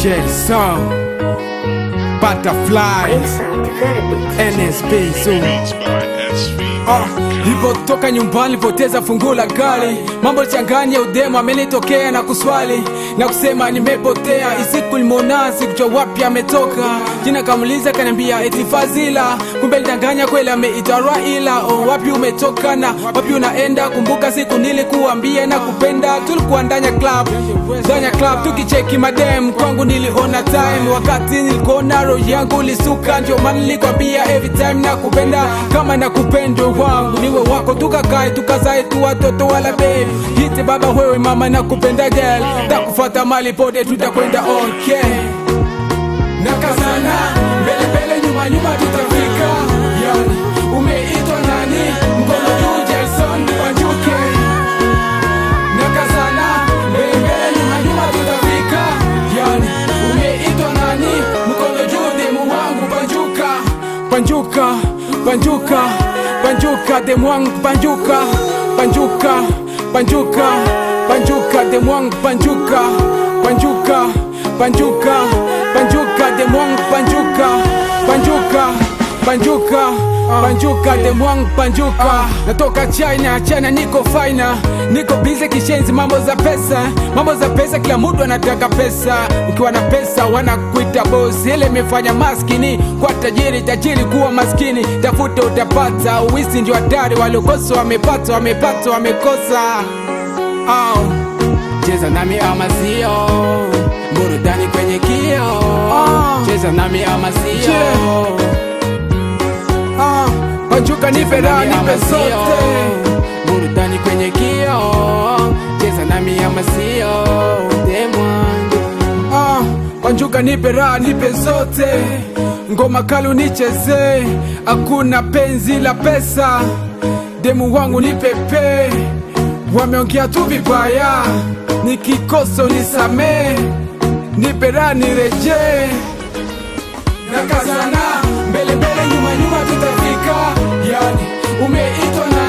Jason Butterfly NSB Zoom Ah, Nilipotoka nyumbani nilipoteza funguo la gari, mambo changanya udemo amenitokea na kuswali na kusema nimepotea. Isiku limona sikujua wapi ametoka, jina kamuliza kaniambia eti Fazila, kumbe lidanganya kweli ameitwa Raila. Oh, wapi umetoka na wapi unaenda? Kumbuka siku nilikuambia na kupenda, tulikuwa ndanya club ndanya club tukicheki madem, kwangu niliona time wakati nilikuona roho yangu lisuka, ndio maana nilikwambia every time na kupenda kama na kupendo wangu niwe wako, tukakae tukazae tu watoto wala baby hiti baba wewe mama na kupenda girl, takufuata mali pote tutakwenda okay nakazana mbele mbele nyuma nyuma tutafika yani umeitwa nani mkono juu Jason Wanjuke nakazana mbele mbele nyuma nyuma tutafika yani umeitwa nani mkono juu demu wangu Banjuka Banjuka Banjuka Banjuka demu wangu Banjuka Banjuka Banjuka Banjuka demu wangu Banjuka Banjuka Banjuka Banjuka demu wangu Banjuka Banjuka Banjuka Banjuka demu wangu Banjuka Natoka China China niko faina Niko busy kishenzi mambo za pesa Mambo za pesa kila mtu anataka pesa Ukiwa na pesa wanakuita boss Ile imefanya maskini kwa tajiri Tajiri kuwa maskini Tafuta utapata Uwisi ndio hatari Waliokosa wamepata Wamepata wamekosa oh. Cheza nami ama sio Burudani kwenye kio Cheza nami ama sio Ah, Banjuka nipe raha nipe sote Burudani kwenye kio Cheza nami ama sio Demwangu ah, Banjuka nipe raha nipe zote Ngoma kalu nicheze Hakuna penzi la pesa Demu wangu nipepe Wameongea tu vibaya Nikikosa unisamee Nipe raha nirejee nakazana mbele mbele nyuma nyuma tutafika yani umeitwa na